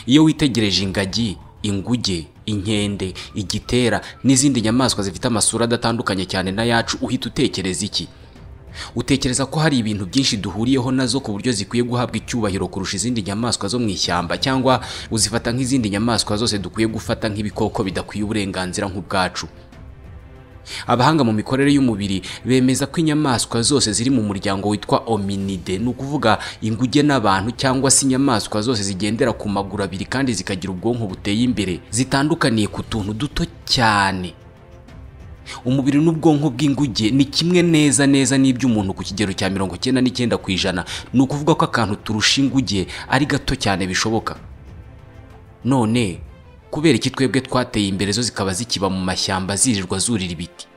iyo witegereje ingagi inguge inkende igitera n'izindi nyamaswa zifite amasura adatandukanye cyane n'ayacu uhita utekereza iki utekereza ko hari ibintu byinshi duhuriyeho nazo ku buryo zikwiye guhabwa icyubahiro kurusha izindi nyamaswa zo mu ishyamba cyangwa uzifata nk'izindi nyamaswa zose dukwiye gufata nk'ibikoko bidakwiye uburenganzira nk'ubwacu abahanga mu mikorere y'umubiri bemeza ko inyamaswa zose ziri mu muryango witwa ominide ni ukuvuga inguge n'abantu cyangwa se inyamaswa zose zigendera ku maguru abiri kandi zikagira ubwonko buteye imbere zitandukaniye ku tuntu duto cyane umubiri n'ubwonko bw'inguge ni kimwe neza neza n'iby'umuntu ku kigero cya mirongo icyenda n'icyenda ku ijana ni ukuvuga ko akantu turusha inguge ari gato cyane bishoboka none kubera iki twebwe twateye imbere zo zikaba zikiba mu mashyamba zirirwa zurira ibiti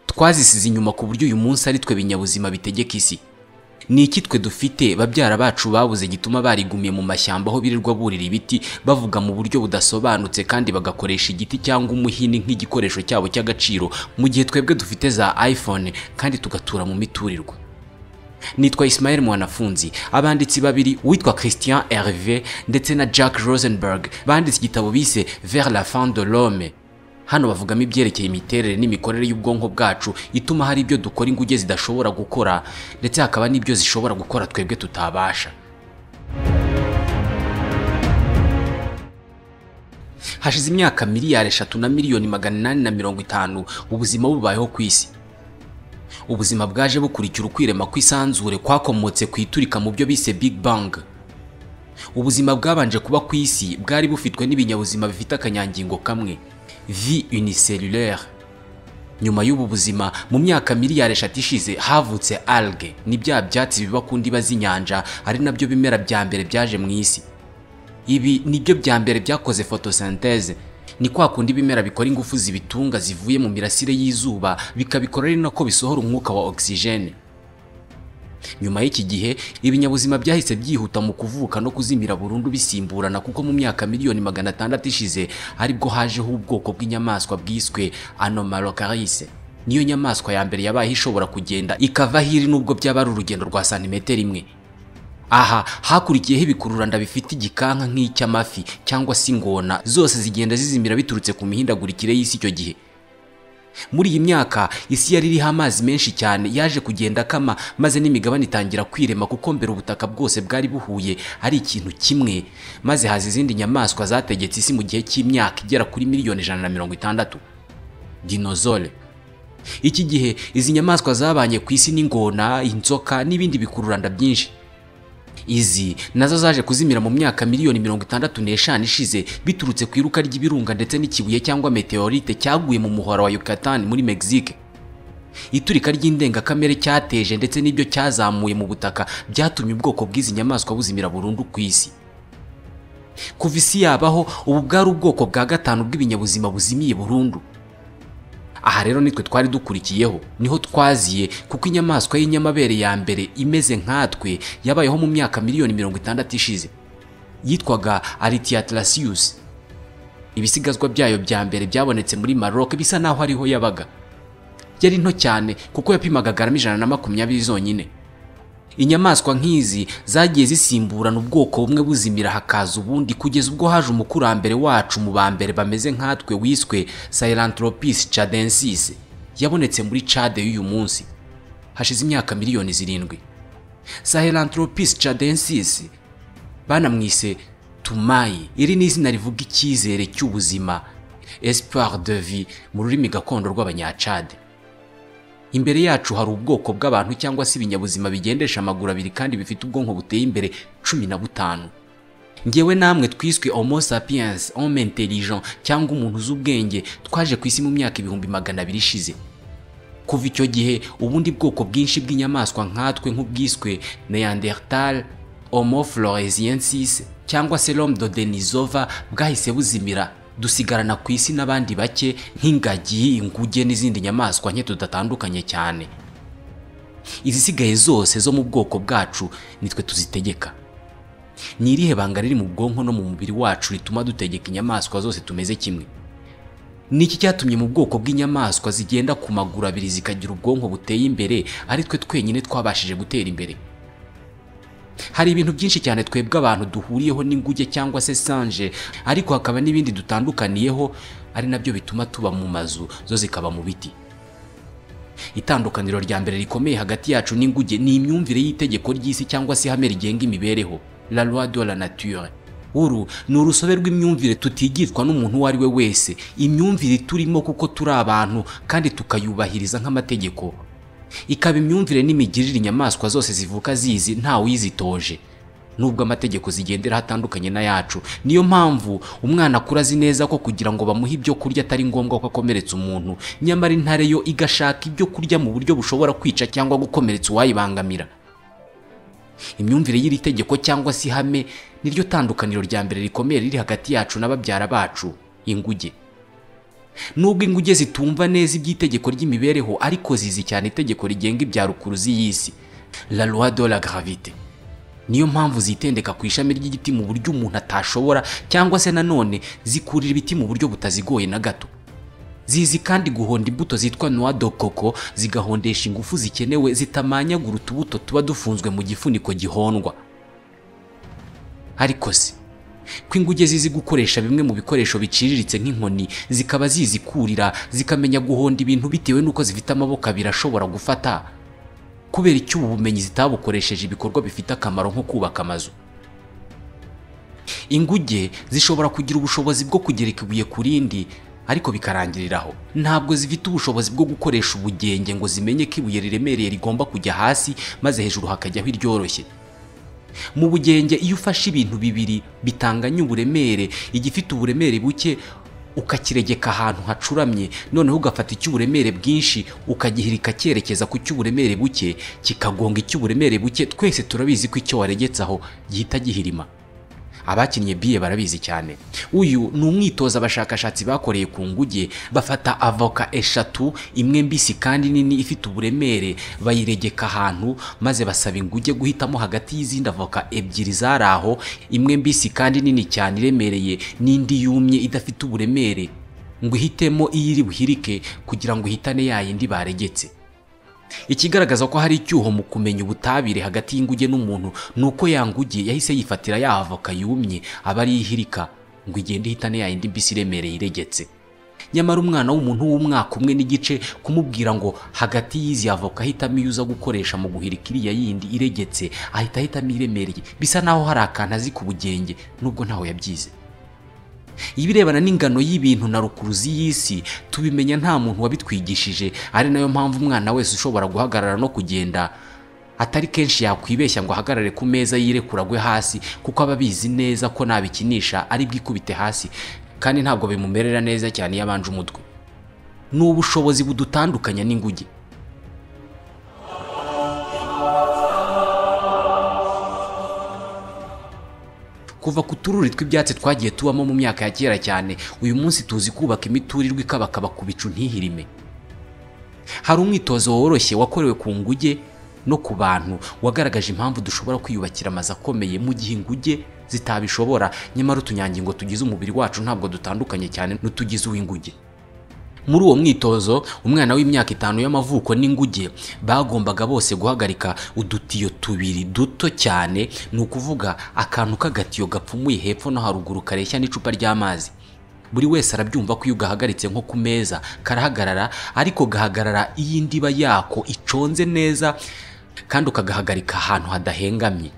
twazisize inyuma ku buryo uyu munsi ari twe binyabuzima bitegeka isi ni iki twe dufite babyara bacu babuze gituma barigumiye mu mashyamba aho birirwa burira ibiti bavuga mu buryo budasobanutse kandi bagakoresha igiti cyangwa umuhini nk'igikoresho cyabo cy'agaciro mu gihe twebwe dufite za iphone kandi tugatura mu miturirwa nitwa Ismael Mwanafunzi abanditsi babiri uwitwa Christian Hervé ndetse na Jack Rosenberg banditse igitabo bise Vers la fin de l'homme hano bavugamo ibyerekeye imiterere n'imikorere y'ubwonko bwacu ituma hari ibyo dukora inguge zidashobora gukora ndetse hakaba n'ibyo zishobora gukora twebwe tutabasha hashize imyaka miliyari eshatu na miliyoni magana inani na mirongo itanu ubuzima bubayeho ku isi ubuzima bwaje bukurikira ukwirema kw'isanzure kwakomotse ku iturika mu byo bise Big Bang ubuzima bwabanje kuba ku isi bwari bufitwe n'ibinyabuzima bifite akanyangingo kamwe vie unicellulaire nyuma y'ubu buzima mu myaka miliyari eshatu ishize havutse alge ni bya byatsi biba ku ndiba z'inyanja ari nabyo bimera bya mbere byaje mu isi ibi nibyo bya mbere byakoze photosynthèse ni kwa kundi ibimera bikora ingufu zibitunga zivuye mu mirasire y'izuba bikabikora ari nako bisohora umwuka wa ogisijene nyuma y'iki gihe ibinyabuzima byahise byihuta mu kuvuka no kuzimira burundu bisimburana kuko mu myaka miliyoni magana atandatu ishize aribwo hajeho ubwoko bw'inyamaswa bwiswe anomalokarise niyo nyamaswa ya mbere yabaye ishobora kugenda ikava hiri n'ubwo byaba ari urugendo rwa santimetero imwe aha hakurikiyeho ibikururanda bifite igikanka nk'icy'amafi cyangwa se ingona zose zigenda zizimira biturutse ku mihindagurikire y'isi icyo gihe muri iyi myaka isi yari iriho amazi menshi cyane yaje kugenda akama maze n'imigabane itangira kwirema kuko mbere ubutaka bwose bwari buhuye ari ikintu kimwe maze haza izindi nyamaswa zategetse isi mu gihe cy'imyaka igera kuri miliyoni ijana na mirongo itandatu dinozole iki gihe izi nyamaswa zabanye ku isi n'ingona inzoka n'ibindi bikururanda byinshi izi nazo zaje kuzimira mu myaka miliyoni mirongo itandatu n'eshanu ishize biturutse ku iruka ry'ibirunga ndetse n'ikibuye cyangwa meteorite cyaguye mu muhora wa Yucatan muri Mexique iturika ry'indengakamere cyateje ndetse n'ibyo cyazamuye mu butaka byatumye ubwoko bw'izi nyamaswa buzimira burundu ku isi kuva isi yabaho ubu bwari ubwoko bwa gatanu bw'ibinyabuzima buzimiye burundu aha rero nitwe twari dukurikiyeho niho twaziye kuko inyamaswa y'inyamabere ya mbere imeze nkatwe yabayeho mu myaka miliyoni mirongo itandatu ishize yitwaga Aritiatlasius ibisigazwa byayo bya mbere byabonetse muri Maroc bisa naho ariho yabaga yari nto cyane kuko yapimaga garama ijana na makumyabiri zonyine inyamaswa nk'izi zagiye zisimburana ubwoko bumwe buzimira hakaza ubundi kugeza ubwo haje umukurambere wacu mu ba mbere bameze nkatwe wiswe Sahelanthropus chadensis yabonetse muri Chad y'uyu munsi hashize imyaka miliyoni zirindwi Sahelanthropus chadensis banamwise Tumayi iri ni izina rivuga icyizere cy'ubuzima espoir de vie mu rurimi gakondo rw'abanyacade imbere yacu hari ubwoko bw'abantu cyangwa se ibinyabuzima bigendesha amaguru abiri kandi bifite ubwonko buteye imbere cumi na butanu ngewe namwe twiswe homo sapiens homme intelligent cyangwa umuntu uzi ubwenge twaje ku isi mu myaka ibihumbi magana abiri ishize kuva icyo gihe ubundi bwoko bwinshi bw'inyamaswa nkatwe nk'ubwiswe neandertal homo floresiensis cyangwa se l'homme de denisova bwahise buzimira dusigarana ku isi n'abandi bake nk'ingagi inguge n'izindi nyamaswa nke tudatandukanye cyane izisigaye zose zo mu bwoko bwacu nitwe tuzitegeka ni irihe banga riri mu bwonko no mu mubiri wacu rituma dutegeka inyamaswa zose tumeze kimwe ni iki cyatumye mu bwoko bw'inyamaswa zigenda ku maguru abiri zikagira ubwonko buteye imbere ari twe twenyine twabashije gutera imbere hari ibintu byinshi cyane twebwe abantu duhuriyeho n'inguge cyangwa se sanje ariko hakaba n'ibindi dutandukaniyeho ari nabyo bituma tuba mu mazu zo zikaba mu biti itandukaniro rya mbere rikomeye hagati yacu n'inguge ni imyumvire y'itegeko ry'isi cyangwa se ihame rigenga imibereho la loi de la nature uru ni urusobe rw'imyumvire tutigishwa n'umuntu uwo ari we wese imyumvire turimo kuko turi abantu kandi tukayubahiriza nk'amategeko ikaba imyumvire n'imigirire inyamaswa zose zivuka zizi nta uyizitoje nubwo amategeko zigendera atandukanye n'ayacu niyo mpamvu umwana akura azi neza ko kugira ngo bamuhe ibyo kurya atari ngombwa ko akomeretsa umuntu nyamara intare yo igashaka ibyo kurya mu buryo bushobora kwica cyangwa gukomeretsa uwayibangamira imyumvire y'iri tegeko cyangwa se ihame niryo tandukaniro rya mbere rikomeye riri hagati yacu na babyara bacu inguge nubwo inguge zitumva neza iby'itegeko ry'imibereho ariko zizi cyane itegeko rigenga ibya rukuruzi y'isi la loi de la gravité niyo mpamvu zitendeka ku ishami ry'igiti mu buryo umuntu atashobora cyangwa se nanone zikurira ibiti mu buryo butazigoye na gato zizi kandi guhonda imbuto zitwa noa do koko zigahondesha ingufu zikenewe zitamanyagura utubuto tuba dufunzwe mu gifuniko gihondwa ariko se ko inguge zizi gukoresha bimwe mu bikoresho biciriritse nk'inkoni zikaba zizi kurira zikamenya guhonda ibintu bitewe n'uko zifite amaboko abiri ashobora gufata kubera icyo ubu bumenyi zitabukoresheje ibikorwa bifite akamaro nko kubaka amazu inguge zishobora kugira ubushobozi bwo kugereka ibuye ku rindi ariko bikarangiriraho ntabwo zifite ubushobozi bwo gukoresha ubugenge ngo zimenye ko ibuye riremereye rigomba kujya hasi maze hejuru hakajyaho iryoroshye mu bugenge iyo ufashe ibintu bibiri bitanganya uburemere igifite uburemere buke ukakiregeka ahantu hacuramye noneho ugafata icy'uburemere bwinshi ukagihirika cyerekeza ku cy'uburemere buke kikagonga icy'uburemere buke twese turabizi ko icyo waregetse aho gihita gihirima abakinnye biye barabizi cyane uyu ni umwitozo abashakashatsi bakoreye ku nguge bafata avoka eshatu imwe mbisi kandi nini ifite uburemere bayiregeka ahantu maze basaba inguge guhitamo hagati y'izindi avoka ebyiri zari aho imwe mbisi kandi nini cyane iremereye n'indi yumye idafite uburemere ngo ihitemo iyo iri buhirike kugira ngo ihitane ya yindi baregetse ikigaragaza ko hari icyuho mu kumenya ubutabire hagati y'inguge n'umuntu ni uko yanguge yahise yifatira ya avoka yumye aba ari ihirika ngo igende ihitane ya yindi mbisi iremereye iregetse nyamara umwana w'umuntu w'umwaka umwe n'igice kumubwira ngo hagati y'izi avoka ahitamo iyo uza gukoresha mu guhirika iriya yindi iregetse ahita ahitamo iremereye bisa naho hari akantu azi ku bugenge nubwo ntaho yabyize ibirebana n'ingano y'ibintu na rukuruzi y'isi tubimenya nta muntu wabitwigishije ari nayo mpamvu umwana wese ushobora guhagarara no kugenda atari kenshi yakwibeshya ngo ahagarare ku meza yirekura agwe hasi kuko aba abizi neza ko nabikinisha ari bwikubite hasi kandi ntabwo bimumerera neza cyane iyo abanje umutwe ni ubushobozi budutandukanya n'inguge kuva ku tururi tw'ibyatsi twagiye tubamo mu myaka ya kera cyane uyu munsi tuzi kubaka imiturirwa ikabakaba ku bicu ntihirime hari umwitozo woroshye wakorewe ku nguge no ku bantu wagaragaje impamvu dushobora kwiyubakira amazu akomeye mu gihe inguge zitabishobora nyamara utunyangingo tugize umubiri wacu ntabwo dutandukanye cyane n'utugize uw'inguge muri uwo mwitozo umwana w'imyaka itanu y'amavuko n'inguge bagombaga bose guhagarika udutiyo tubiri duto cyane ni ukuvuga akantu k'agatiyo gapfumuye hepfo no haruguru kareshya n'icupa ry'amazi buri wese arabyumva ko iyo ugahagaritse nko ku meza karahagarara ariko gahagarara iyo indiba yako iconze neza kandi ukagahagarika ahantu hadahengamye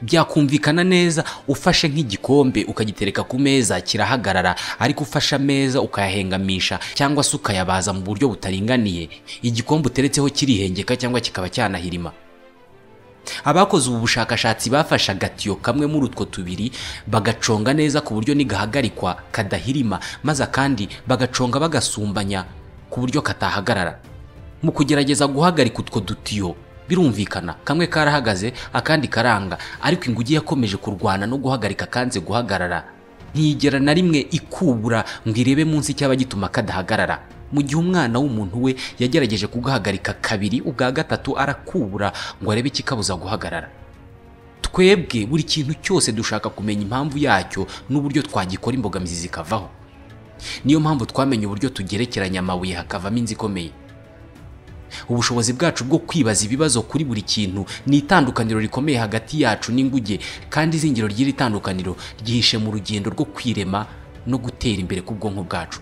byakumvikana neza ufashe nk'igikombe ukagitereka ku meza kirahagarara ariko ufashe ameza ukayahengamisha cyangwa se ukayabaza mu buryo butaringaniye igikombe uteretseho kirihengeka cyangwa kikaba cyanahirima abakoze ubu bushakashatsi bafashe agatiyo kamwe muri utwo tubiri bagaconga neza ku buryo nigahagarikwa kadahirima maze akandi bagaconga bagasumbanya ku buryo katahagarara mu kugerageza guhagarika utwo dutiyo birumvikana kamwe karahagaze akandi karanga ariko inguge yakomeje kurwana no guhagarika kanze guhagarara ntiyigera na rimwe ikubura ngo irebe munsi cyaba gituma kadahagarara mu gihe umwana w'umuntu we yagerageje kugahagarika kabiri ubwa gatatu arakubura ngo arebe ikikabuza guhagarara twebwe buri kintu cyose dushaka kumenya impamvu yacyo n'uburyo twagikora imbogamizi zikavaho niyo mpamvu twamenye uburyo tugerekeranya amabuye hakavamo inzu ikomeye ubushobozi bwacu bwo kwibaza ibibazo kuri buri kintu ni itandukaniro rikomeye hagati yacu n'inguge kandi izingiro ry'iri tandukaniro ryihishe mu rugendo rwo kwirema no gutera imbere k'ubwonko bwacu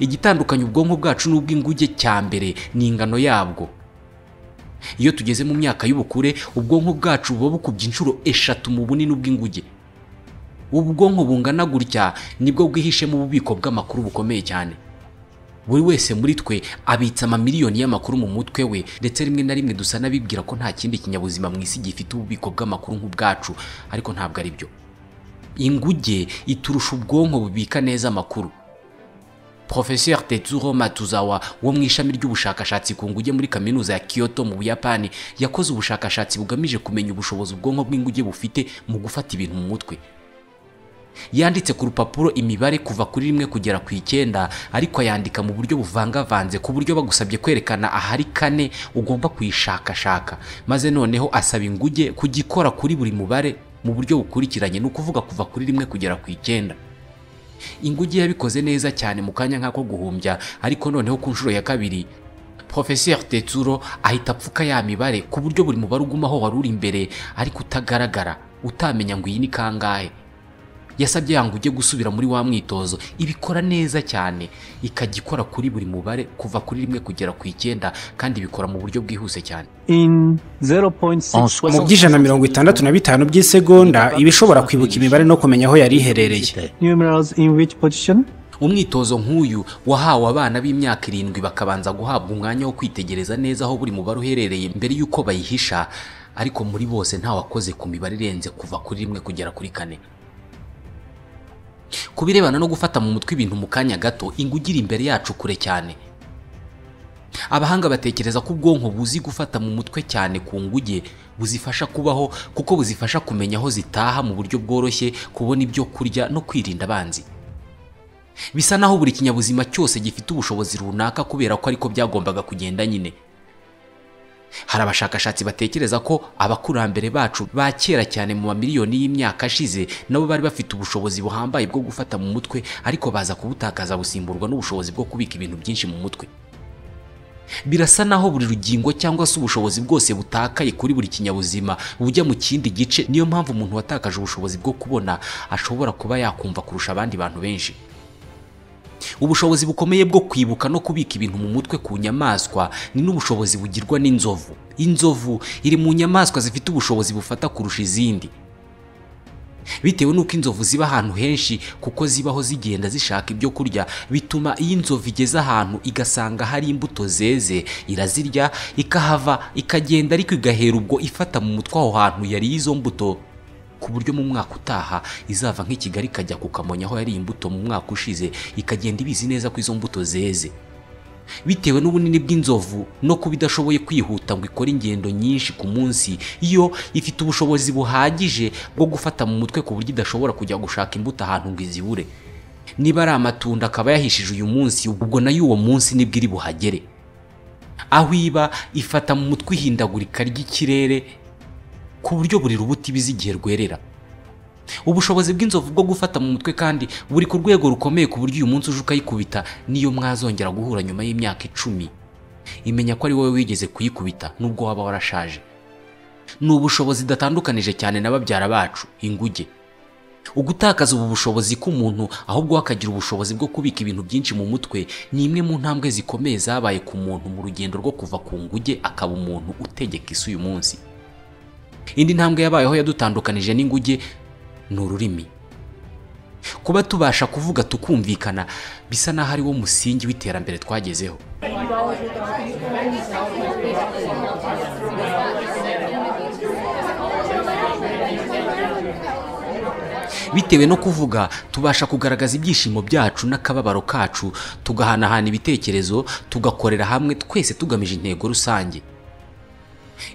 igitandukanya ubwonko bwacu n'ubw'inguge cya mbere ni ingano yabwo iyo tugeze mu myaka y'ubukure ubwonko bwacu buba bukubye inshuro eshatu mu bunini bw'inguge ubwonko bungana gutya nibwo bwihishe mu bubiko bw'amakuru bukomeye cyane buri wese muri twe abitsa amamiliyoni y'amakuru mu mutwe we ndetse rimwe na rimwe dusa n'abibwira ko nta kindi kinyabuzima mu isi gifite ububiko bw'amakuru nk'ubwacu ariko ntabwo ari byo inguge iturusha ubwonko bubika neza amakuru Professeur Tetsuro Matuzawa wo mu ishami ry'ubushakashatsi ku nguge muri kaminuza ya Kyoto mu Buyapani yakoze ubushakashatsi bugamije kumenya ubushobozi ubwonko bw'inguge bufite mu gufata ibintu mu mutwe yanditse ku rupapuro imibare kuva kuri rimwe kugera ku icyenda ariko ayandika mu buryo buvangavanze ku buryo bagusabye kwerekana ahari kane ugomba kuyishakashaka maze noneho asaba inguge kugikora kuri buri mubare mu buryo bukurikiranye ni ukuvuga kuva kuri rimwe kugera ku icyenda inguge yabikoze neza cyane mu kanya nk'ako guhumbya ariko noneho ku nshuro ya kabiri Professeur Tetsuro ahita apfuka ya mibare ku buryo buri mubare ugumaho wari uri imbere ariko utagaragara utamenya ngo iyi ni kangahe yasabye yangu ujye gusubira muri wa mwitozo ibikora neza cyane ikajya ikora kuri buri mubare kuva kuri rimwe kugera ku icyenda kandi ibikora mu buryo bwihuse cyane in 0.6 mu by'ijana mirongo itandatu na bitanu by'isegonda iba ishobora kwibuka imibare no kumenya aho yari iherereye numerals in which position umwitozo nk'uyu wahawe abana b'imyaka irindwi bakabanza guhabwa umwanya wo kwitegereza neza aho buri mubare uherereye mbere y'uko bayihisha ariko muri bose ntawakoze ku mibare irenze kuva kuri rimwe kugera kuri kane ku birebana no gufata mu mutwe ibintu mu kanya gato inguge iri imbere yacu kure cyane abahanga batekereza ko ubwonko buzi gufata mu mutwe cyane ku nguge buzifasha kubaho kuko buzifasha kumenya aho zitaha mu buryo bworoshye kubona ibyo kurya no kwirinda abanzi bisa naho buri kinyabuzima cyose gifite ubushobozi runaka kubera ko ariko byagombaga kugenda nyine hari abashakashatsi batekereza ko abakurambere bacu ba kera cyane mu mamiliyoni y'imyaka ashize nabo bari bafite ubushobozi buhambaye bwo gufata mu mutwe ariko baza kubutakaza busimburwa n'ubushobozi bwo kubika ibintu byinshi mu mutwe birasa naho buri rugingo cyangwa se ubushobozi bwose butakaye kuri buri kinyabuzima bujya mu kindi gice niyo mpamvu umuntu watakaje ubushobozi bwo kubona ashobora kuba yakumva kurusha abandi bantu benshi ubushobozi bukomeye bwo kwibuka no kubika ibintu mu mutwe ku nyamaswa ni n'ubushobozi bugirwa n'inzovu inzovu iri mu nyamaswa zifite ubushobozi bufata kurusha izindi bitewe n'uko inzovu ziba ahantu henshi kuko zibaho zigenda zishaka ibyo kurya bituma iyo inzovu igeze ahantu igasanga hari imbuto zeze irazirya ikahava ikagenda ariko igahera ubwo ifata mu mutwe aho hantu yariye izo mbuto ku buryo mu mwaka utaha izava nk'i Kigali ikajya ku Kamonyi aho yari imbuto mu mwaka ushize ikagenda ibizi neza ko izo mbuto zeze bitewe n'ubunini bw'inzovu no kuba idashoboye kwihuta ngo ikore ingendo nyinshi ku munsi iyo ifite ubushobozi buhagije bwo gufata mu mutwe ku buryo idashobora kujya gushaka imbuto ahantu ngo izibure niba ari amatunda akaba yahishije uyu munsi ubwo nayo uwo munsi nibwo iri buhagere aho iba ifata mu mutwe ihindagurika ry'ikirere ku buryo buri rubuto ibizi igihe rwerera ubushobozi bw'inzovu bwo gufata mu mutwe kandi buri ku rwego rukomeye ku buryo uyu munsi uje ukayikubita niyo mwazongera guhura nyuma y'imyaka icumi imenya ko ari wowe wigeze kuyikubita nubwo waba warashaje ni ubushobozi idatandukanije cyane na babyara bacu inguge ugutakaza ubu bushobozi k'umuntu ahubwo we akagira ubushobozi bwo kubika ibintu byinshi mu mutwe ni imwe mu ntambwe zikomeye zabaye ku muntu mu rugendo rwo kuva ku nguge akaba umuntu utegeka isi uyu munsi indi ntambwe yabayeho yadutandukanije n'inguge ni ururimi kuba tubasha kuvuga tukumvikana bisa n'aho ari wo musingi w'iterambere twagezeho bitewe no kuvuga tubasha kugaragaza ibyishimo byacu n'akababaro kacu tugahanahana ibitekerezo tugakorera hamwe twese tugamije intego rusange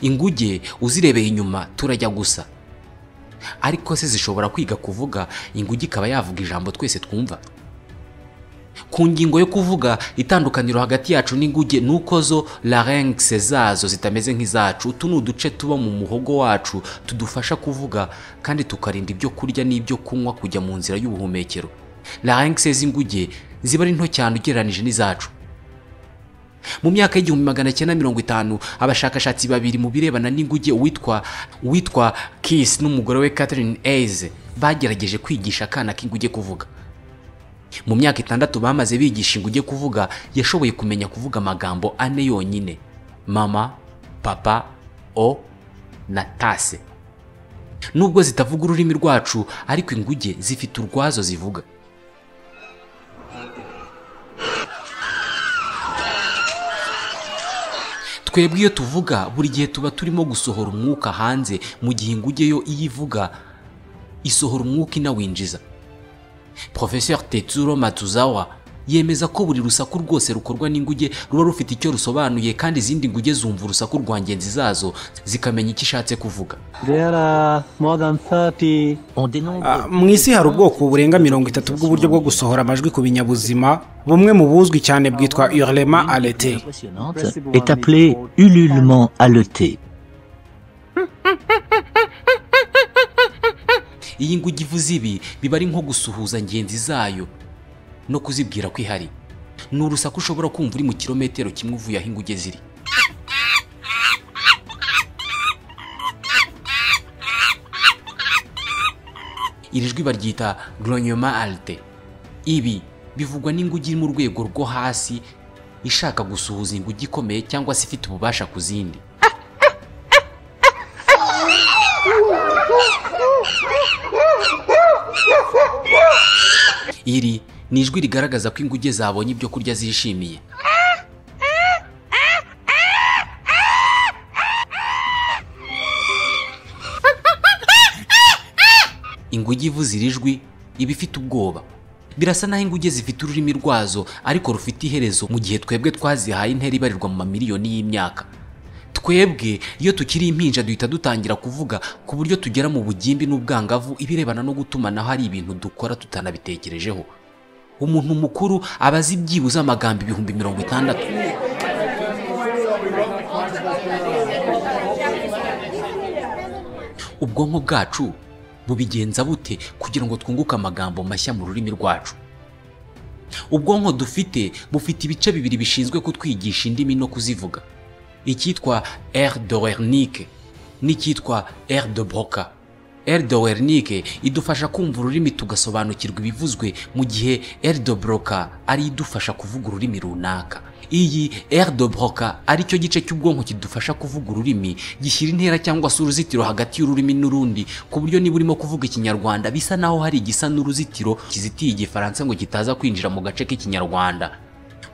inguge uzirebeye inyuma turajya gusa ariko se zishobora kwiga kuvuga inguge ikaba yavuga ijambo twese twumva ku ngingo yo kuvuga itandukaniro hagati yacu n'inguge ni uko zo larynx zazo zitameze nk'izacu utu ni uduce tuba mu muhogo wacu tudufasha kuvuga kandi tukarinda ibyo kurya n'ibyo kunywa kujya mu nzira y'ubuhumekero larynx z'inguge ziba ari nto cyane ugereranyije n'izacu mu myaka y'igihumbi magana cyenda mirongo itanu abashakashatsi babiri mu birebana n'inguge uwitwa uwitwa kisi n'umugore we catherine eze bagerageje kwigisha akana k'inguge kuvuga mu myaka itandatu bamaze bigisha inguge kuvuga yashoboye kumenya kuvuga amagambo ane yonyine mama papa o na tase nubwo zitavuga ururimi rwacu ariko inguge zifite urwazo zivuga twebwe iyo tuvuga buri gihe tuba turimo gusohora umwuka hanze mu gihe inguge yo iyo ivuga isohora umwuka inawinjiza porofeseri tetsuro matuzawa yemeza ko buri rusaku rwose rukorwa n'inguge ruba rufite icyo rusobanuye kandi izindi nguge zumva urusaku rwa ngenzi zazo zikamenya icyo ishatse kuvuga There are more than 30 Ah, mu isi hari ubwoko burenga mirongo itatu bw'uburyo bwo gusohora amajwi ku binyabuzima bumwe mu buzwi cyane bwitwa urlema arete est appelé ululement haleté. iyi nguge ivuze ibi biba ari nko gusuhuza ngenzi zayo no kuzibwira ko ihari ni urusaku ushobora kumva uri mu kirometero kimwe uvuye aho inguge ziri iri jwi baryita glonyoma alte ibi bivugwa n'inguge iri mu rwego rwo hasi ishaka gusuhuza inguge ikomeye cyangwa se ifite ububasha ku zindi iri ni ijwi rigaragaza ko inguge zabonye ibyo kurya zishimiye inguge ivuze iri jwi iba ifite ubwoba birasa naho inguge zifite ururimi rwazo ariko rufite iherezo mu gihe twebwe twazihaye intera ibarirwa mu mamiliyoni y'imyaka twebwe iyo tukiri impinja duhita dutangira kuvuga ku buryo tugera mu bugimbi n'ubwangavu ibirebana no gutumanaho hari ibintu dukora tutanabitekerejeho umuntu mukuru aba azi byibuze amagambo ibihumbi mirongo itandatu ubwonko bwacu bubigenza bute kugira ngo twunguke amagambo mashya mu rurimi rwacu ubwonko dufite bufite ibice bibiri bishinzwe kutwigisha indimi no kuzivuga icyitwa air de wernike n'icyitwa air de broca air de wernike idufasha kumva ururimi tugasobanukirwa ibivuzwe mu gihe air de broca ari idufasha kuvuga ururimi runaka iyi air de broca ari cyo gice cy'ubwonko kidufasha kuvuga ururimi gishyira intera cyangwa se uruzitiro hagati y'ururimi n'urundi ku buryo niba urimo kuvuga ikinyarwanda bisa naho hari igisa n'uruzitiro kizitiye igifaransa ngo kitaza kwinjira mu gace k'ikinyarwanda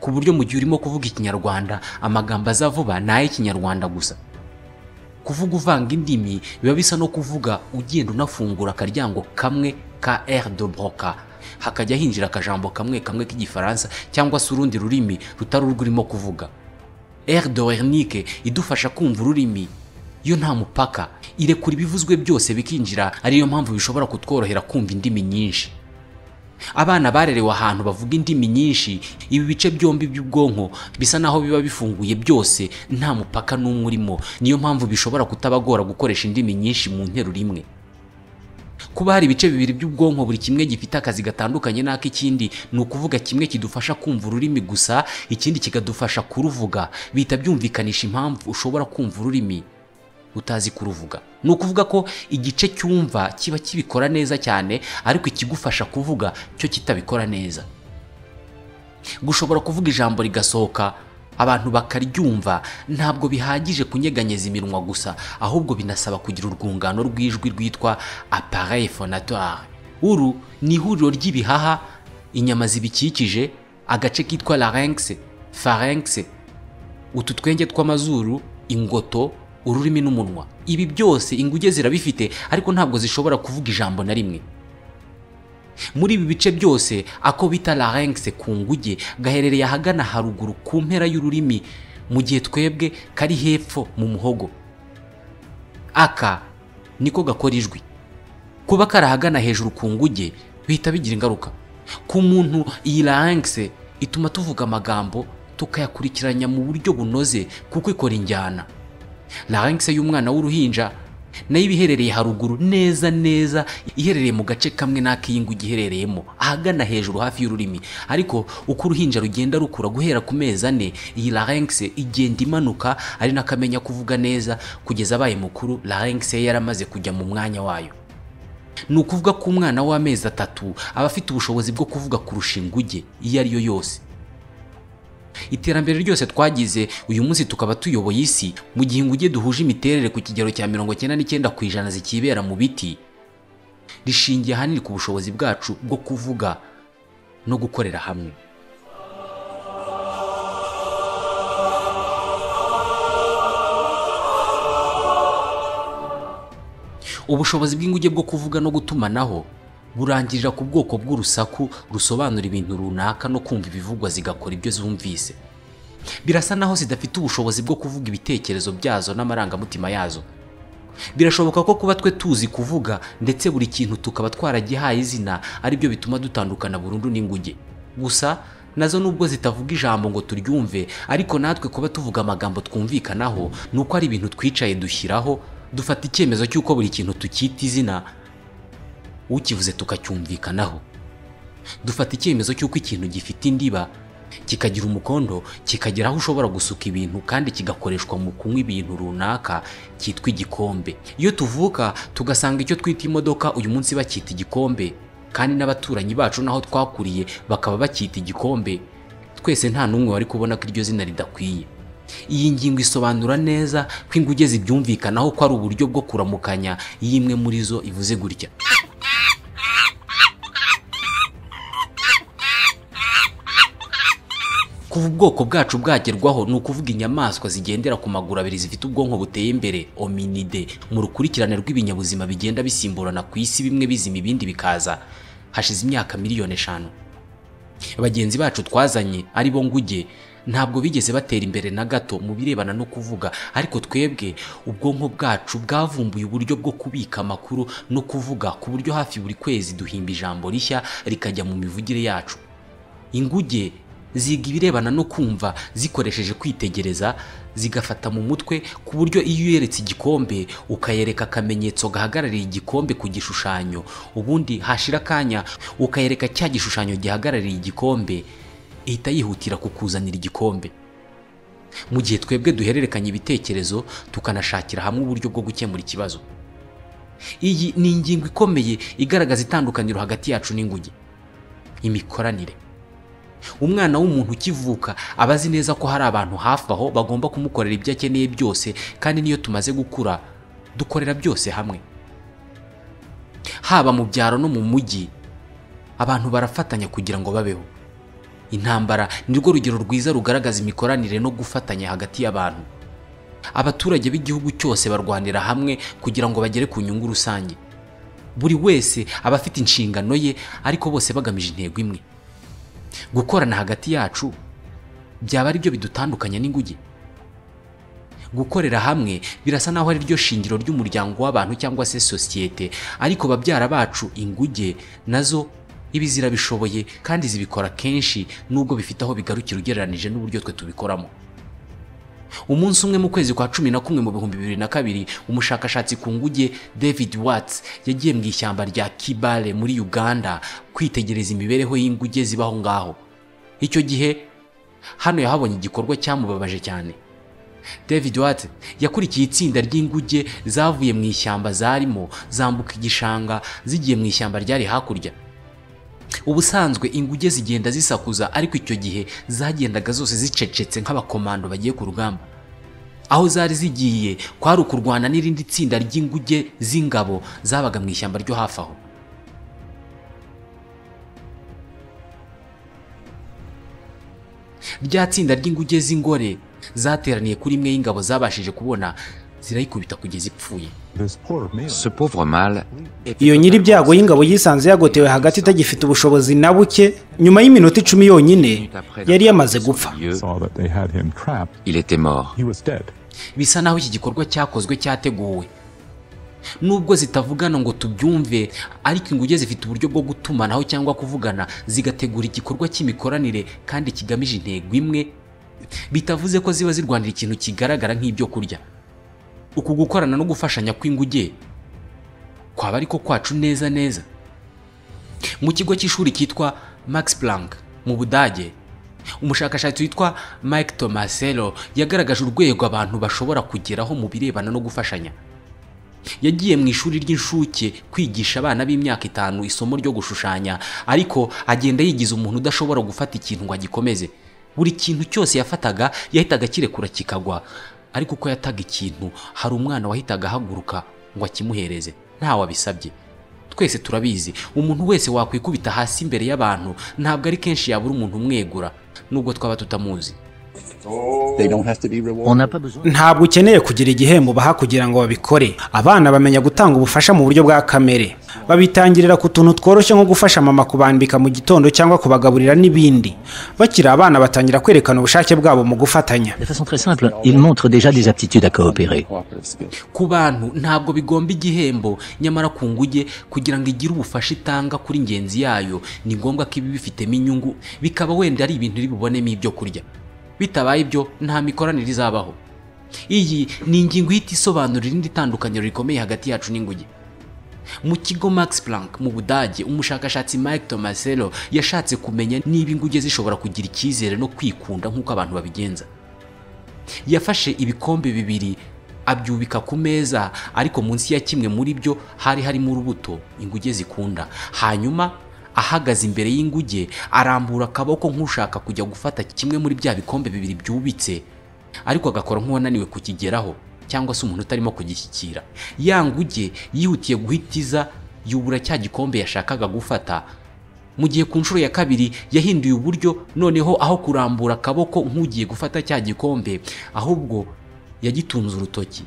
ku buryo mu gihe urimo kuvuga ikinyarwanda amagambo aza vuba ni ay'ikinyarwanda gusa kuvuga uvanga indimi biba bisa no kuvuga ugenda unafungura akaryango kamwe ka air de broca hakajya hinjira akajambo kamwe kamwe k'igifaransa cyangwa se urundi rurimi rutari urwo urimo kuvuga air de wernike idufasha kumva ururimi yo nta mupaka irekura ibivuzwe byose bikinjira ariyo mpamvu bishobora kutworohera kumva indimi nyinshi abana barerewe ahantu bavuga indimi nyinshi ibi bice byombi by'ubwonko bisa naho biba bifunguye byose nta mupaka n'umwe urimo niyo mpamvu bishobora kutabagora gukoresha indimi nyinshi mu nteruro imwe kuba hari ibice bibiri by'ubwonko buri kimwe gifite akazi gatandukanye n'ak'ikindi ni ukuvuga kimwe kidufasha kumva ururimi gusa ikindi kikadufasha kuruvuga bihita byumvikanisha impamvu ushobora kumva ururimi utazi kuruvuga ni ukuvuga ko igice cyumva kiba kibikora neza cyane ariko ikigufasha kuvuga cyo kitabikora neza gushobora kuvuga ijambo rigasohoka abantu bakaryumva ntabwo bihagije kunyeganyeza iminwa gusa ahubwo binasaba kugira urwungano rw'ijwi rwitwa appareil phonatoire uru ni ihuriro ry'ibihaha inyama zibikikije agace kitwa larynx pharynx utu twenge tw'amazuru ingoto ururimi n'umunwa ibi byose inguge zirabifite ariko ntabwo zishobora kuvuga ijambo na rimwe muri ibi bice byose ako bita larynx ku nguge gaherereye ahagana haruguru ku mpera y'ururimi mu gihe twebwe kari hepfo mu muhogo aka niko gakora ijwi kuba kari ahagana hejuru ku nguge bihita bigira ingaruka ku muntu iyi larynx ituma tuvuga amagambo tukayakurikiranya mu buryo bunoze kuko ikora injyana larynx y'umwana w'uruhinja nayo ibiherereye haruguru neza neza iherereye mu gace kamwe n'ak'iyi ngwe igiherereyemo ahagana hejuru hafi y'ururimi ariko uko uruhinja rugenda rukura guhera ku mezi ane iyi larynx igenda imanuka ari nako amenya kuvuga neza kugeza abaye mukuru larynx ye yaramaze kujya mu mwanya wayo ni ukuvuga ko umwana w'amezi atatu aba afite ubushobozi bwo kuvuga kurusha inguge iyo ari yo yose iterambere ryose twagize uyu munsi tukaba tuyoboye isi mu gihe inguge duhuje imiterere ku kigero cya mirongo icyenda n'icyenda ku ijana zikibera mu biti rishingiye ahanini ku bushobozi bwacu bwo kuvuga no gukorera hamwe ubushobozi bw'inguge bwo kuvuga no gutumanaho burangirira ku bwoko bw'urusaku rusobanura ibintu runaka no kumva ibivugwa zigakora ibyo zumvise birasa naho zidafite ubushobozi bwo kuvuga ibitekerezo byazo n'amarangamutima yazo birashoboka ko kuba twe tuzi kuvuga ndetse buri kintu tukaba twaragihaye izina aribyo bituma dutandukana burundu n'inguge gusa nazo nubwo zitavuga ijambo ngo turyumve ariko natwe kuba tuvuga amagambo twumvikanaho ni uko ari ibintu twicaye dushyiraho dufata icyemezo cy'uko buri kintu tukita izina ukivuze tukacyumvikanaho dufata icyemezo cy'uko ikintu gifite indiba kikagira umukondo kikagira aho ushobora gusuka ibintu kandi kigakoreshwa mu kunywa ibintu runaka cyitwa igikombe iyo tuvuka tugasanga icyo twita imodoka uyu munsi bacyita igikombe kandi n'abaturanyi bacu n'aho twakuriye bakaba bacyita igikombe twese nta n'umwe wari kubona ko iryo zina ridakwiye iyi ngingo isobanura neza ko inguge zibyumvikanaho ko ari uburyo bwo kuramukanya iyo imwe muri zo ivuze gutya kuva ubwoko bwacu bwagerwaho ni ukuvuga inyamaswa zigendera ku maguru abiri zifite ubwonko buteye imbere ominide mu rukurikirane rw'ibinyabuzima bigenda bisimburana ku isi bimwe bizima ibindi bikaza hashize imyaka miliyoni eshanu bagenzi bacu twazanye ari bo nguge ntabwo bigeze batera imbere na gato mu birebana no kuvuga ariko twebwe ubwonko bwacu bwavumbuye uburyo bwo kubika amakuru no kuvuga ku buryo hafi buri kwezi duhimba ijambo rishya rikajya mu mivugire yacu inguge ziga ibirebana no kumva zikoresheje kwitegereza zigafata mu mutwe ku buryo iyo uyeretse igikombe ukayereka akamenyetso gahagarariye igikombe ku gishushanyo ubundi hashira akanya ukayereka cya gishushanyo gihagarariye igikombe ihita yihutira kukuzanira igikombe mu gihe twebwe duhererekanya ibitekerezo tukanashakira hamwe uburyo bwo gukemura ikibazo iyi ni ingingo ikomeye igaragaza itandukaniro hagati yacu n'inguge imikoranire umwana w'umuntu ukivuka aba azi neza ko hari abantu hafi aho bagomba kumukorera ibyo akeneye byose kandi n'iyo tumaze gukura dukorera byose hamwe haba mu byaro no mu mujyi abantu barafatanya kugira ngo babeho intambara nirwo rugero rwiza rugaragaza imikoranire no gufatanya hagati y'abantu abaturage b'igihugu cyose barwanira hamwe kugira ngo bagere ku nyungu rusange buri wese aba afite inshingano ye ariko bose bagamije intego imwe gukorana hagati yacu byaba ari byo bidutandukanya n'inguge gukorera hamwe birasa naho ari ryo shingiro ry'umuryango w'abantu cyangwa se sosiyete ariko babyara bacu inguge nazo ibi zirabishoboye kandi zibikora kenshi nubwo bifite aho bigarukira ugereranyije n'uburyo twe tubikoramo umunsi umwe mu kwezi kwa cumi na kumwe mu bihumbi bibiri na kabiri umushakashatsi ku nguge david watts yagiye mu ishyamba rya kibale muri uganda kwitegereza imibereho y'inguge zibaho ngaho icyo gihe hano yahabonye igikorwa cyamubabaje cyane david watts yakurikiye itsinda ry'inguge zavuye mu ishyamba zarimo zambuka igishanga zigiye mu ishyamba ryari hakurya ubusanzwe inguge zigenda zisakuza ariko icyo gihe zagendaga zose zicecetse nk'abakomando bagiye ku rugamba aho zari zigiye kwari ukurwana n'irindi tsinda ry'inguge z'ingabo zabaga mu ishyamba ryo hafi aho rya tsinda ry'inguge z'ingore zateraniye kuri imwe y'ingabo zabashije kubona zirayikubita kugeza ipfuye Ce pauvre mâle iyo nyiri ibyago y'ingabo yisanze yagotewe hagati itagifite ubushobozi na buke nyuma y'iminota icumi yonyine yari yamaze gupfa lieu, saw that they had him trapped. il était mort. He was dead. bisa naho iki gikorwa cyakozwe cyateguwe nubwo zitavugana ngo tubyumve ariko inguge zifite uburyo bwo gutumanaho cyangwa kuvugana zigategura igikorwa cy'imikoranire kandi kigamije intego imwe bitavuze ko ziba zirwanira ikintu kigaragara nk'ibyo kurya uku gukorana no gufashanya kw'inguge kwaba ariko kwacu neza neza mu kigo cy'ishuri cyitwa max planck mu budage umushakashatsi witwa mike tomaselo yagaragaje urwego abantu bashobora kugeraho mu birebana no gufashanya yagiye mu ishuri ry'inshuke kwigisha abana b'imyaka itanu isomo ryo gushushanya ariko agenda yigiza umuntu udashobora gufata ikintu ngo agikomeze buri kintu cyose yafataga yahitaga akirekura kikagwa ariko uko yataga ikintu hari umwana wahitaga ahaguruka ngo akimuhereze ntawe abisabye twese turabizi umuntu wese wakwikubita hasi imbere y'abantu ntabwo ari kenshi yabura umuntu umwegura nubwo twaba tutamuzi They don't have to be On rewarded. n'a pas besoin. ntabwo ukeneye kugira igihembo baha kugira ngo babikore abana bamenya gutanga ubufasha mu buryo bwa kamere babitangirira ku tuntu tworoshye nko gufasha mama kubambika mu gitondo cyangwa kubagaburira n'ibindi bakiri abana batangira kwerekana ubushake bwabo mu gufatanya De façon très simple, ils montrent déjà des aptitudes à coopérer. Cooperative skills. ku bantu ntabwo bigomba igihembo nyamara ku nguge kugira ngo igire ubufasha itanga kuri ingenzi yayo ni ngombwa ko ibi bifitemo inyungu bikaba wenda ari ibintu iri bubonemo ibyo kurya bitabaye ibyo nta mikoranire izabaho iyi ni ingingo ihita isobanura irindi tandukaniro rikomeye hagati yacu n'inguge mu kigo max planck mu budage umushakashatsi mike tomaselo yashatse kumenya niba inguge zishobora kugira icyizere no kwikunda nk'uko abantu babigenza yafashe ibikombe bibiri abyubika ku meza ariko munsi ya kimwe muri byo hari harimo urubuto inguge zikunda hanyuma ahagaze imbere y'inguge arambura akaboko nk'ushaka kujya gufata kimwe muri bya bikombe bibiri byubitse ariko agakora nk'uwananiwe kukigeraho cyangwa se umuntu utarimo kugishyikira ya nguge yihutiye guhitiza yubura cya gikombe yashakaga gufata mu gihe ku nshuro ya kabiri yahinduye uburyo noneho aho kurambura akaboko nk'ugiye gufata cya gikombe ahubwo yagitunze urutoki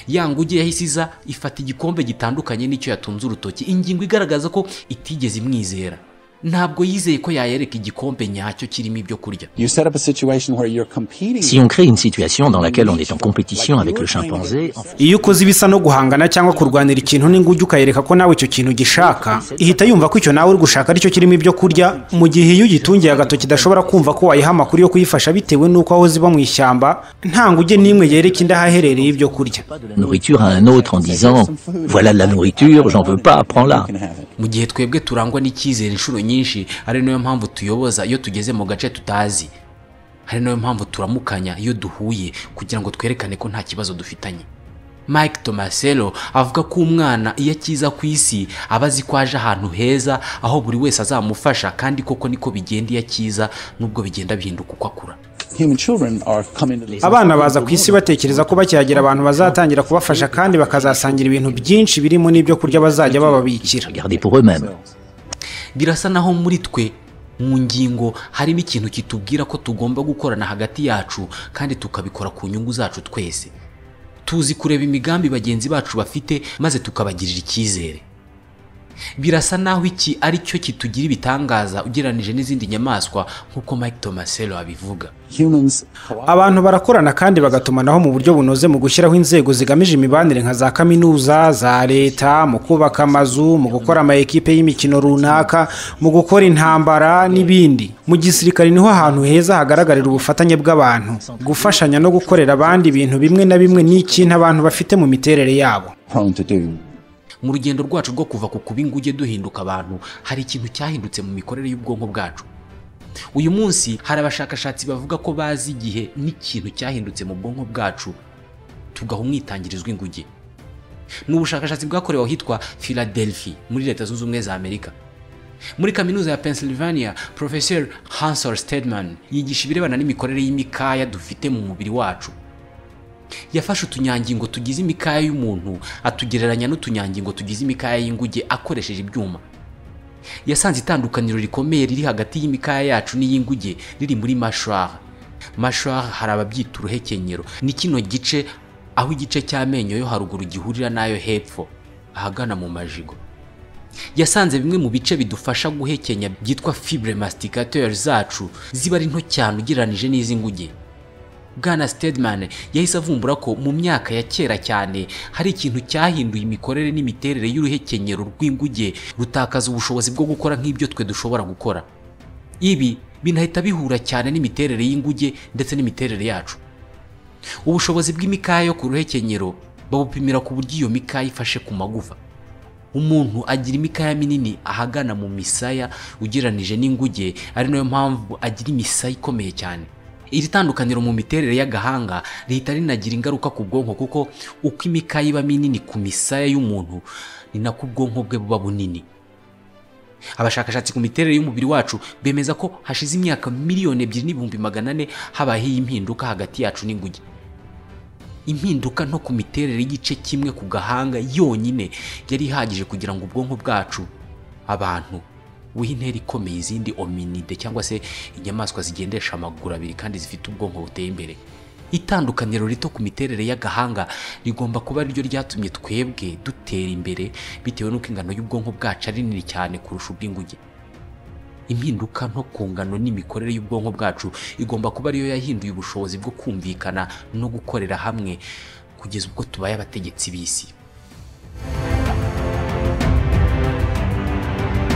ya nguge yahise iza ifata igikombe gitandukanye n'icyo yatunze urutoki ingingo igaragaza ko itigeze imwizera ntabwo yizeye ko yayereka igikombe nyacyo kirimo ibyo kurya You set up a situation where you're competing. Si on crée une situation dans laquelle on est en compétition avec le chimpanzé, en fait, iyo ukoze ibisa no guhangana cyangwa kurwanira ikintu n'inguge ukayereka ko nawe icyo kintu ugishaka ihita yumva ko icyo nawe uri gushaka aricyo kirimo ibyo kurya mu gihe iyo ugitungiye agatoki idashobora kumva ko wayiha amakuru yo kuyifasha bitewe n'uko aho ziba mu ishyamba nta nguge n'imwe yereka indi aho aherereye ibyo kurya de la nourriture à un autre en disant voilà de la nourriture, j'en veux pas, prends-la. You can have it. mu gihe twebwe turangwa n'icyizere inshuro nyinshi ari nayo mpamvu tuyoboza iyo tugeze mu gace tutazi ari nayo mpamvu turamukanya iyo duhuye kugira ngo twerekane ko nta kibazo dufitanye mike tomaselo avuga ko umwana iyo akiza ku isi aba azi ko aje ahantu heza aho buri wese azamufasha kandi koko niko bigenda iyo akiza nubwo bigenda bihinduka uko akura Human children are coming to the abana baza ku isi batekereza ko bakihagera abantu bazatangira kubafasha kandi bakazasangira ibintu byinshi birimo n'ibyo kurya bazajya bababikira Regardez pour eux-mêmes. birasa naho muri twe mu ngingo harimo ikintu kitubwira ko tugomba gukorana hagati yacu kandi tukabikora ku nyungu zacu twese tuzi kureba imigambi bagenzi bacu bafite maze tukabagirira icyizere birasa naho iki ari cyo kitugira ibitangaza ugereranije n'izindi nyamaswa nk'uko mike tomaselo abivuga Humans abantu barakorana kandi bagatumanaho mu buryo bunoze mu gushyiraho inzego zigamije imibanire nka za kaminuza za leta mu kubaka amazu mu gukora amayekipe y'imikino runaka mu gukora intambara n'ibindi mu gisirikare niho ahantu heza hagaragarira ubufatanye bw'abantu gufashanya no gukorera abandi ibintu bimwe na bimwe ni ikintu abantu bafite mu miterere yabo prone to do. mu rugendo rwacu rwo kuva ku kuba inguge duhinduka abantu hari ikintu cyahindutse mu mikorere y'ubwonko bwacu uyu munsi hari abashakashatsi bavuga ko bazi igihe n'ikintu cyahindutse mu bwonko bwacu tugaha umwitangirizwa inguge ni ubushakashatsi bwakorewe ahitwa philadelphia muri leta zunze ubumwe za amerika muri kaminuza ya pennsylvania professor hansel stedman yigisha ibirebana n'imikorere y'imikaya dufite mu mubiri wacu yafashe utunyangingo tugize imikaya y'umuntu atugereranya n'utunyangingo tugize imikaya y'inguge akoresheje ibyuma yasanze itandukaniro rikomeye riri hagati y'imikaya yacu n'iy'inguge riri muri mashwara mashwara hari ababyita uruhekenyero ni kino gice aho igice cy'amenyo yo haruguru gihurira n'ayo hepfo ahagana mu majigo yasanze bimwe mu bice bidufasha guhekenya byitwa fibre masticateur zacu ziba ari nto cyane ugereranije n'iz'inguge bwana Stedman yahise avumbura ko mu myaka ya kera cyane hari ikintu cyahinduye imikorere n'imiterere y'uruhekenyero rw'inguge rutakaza ubushobozi bwo gukora nk'ibyo twe dushobora gukora ibi binahita bihura cyane n'imiterere y'inguge ndetse n'imiterere yacu ubushobozi bw'imikaya yo ku ruhekenyero babupimira ku buryo iyo mikaya ifashe ku magufa umuntu agira imikaya minini ahagana mu misaya ugereranije n'inguge ari nayo mpamvu agira imisaya ikomeye cyane iri tandukaniro mu miterere y'agahanga rihita rinagira ingaruka ku bwonko kuko uko imikaya iba minini ku misaya y'umuntu ni nako ubwonko bwe buba bunini abashakashatsi ku miterere y'umubiri wacu bemeza ko hashize imyaka miliyoni ebyiri n'ibihumbi magana ane habayeho iyi mpinduka hagati yacu n'inguge impinduka nto ku miterere y'igice kimwe ku gahanga yonyine yari ihagije kugira ngo ubwonko bwacu abantu buhe intera ikomeye izindi ominide cyangwa se inyamaswa zigendesha amaguru abiri kandi zifite ubwonko buteye imbere itandukaniro rito ku miterere y'agahanga rigomba kuba ariryo ryatumye twebwe dutera imbere bitewe n'uko ingano y'ubwonko bwacu ari nini cyane kurusha ubw'inguge impinduka nto ku ngano n'imikorere y'ubwonko bwacu igomba kuba ariyo yahinduye ubushobozi bwo kumvikana no gukorera hamwe kugeza ubwo tubaye abategetsi b'isi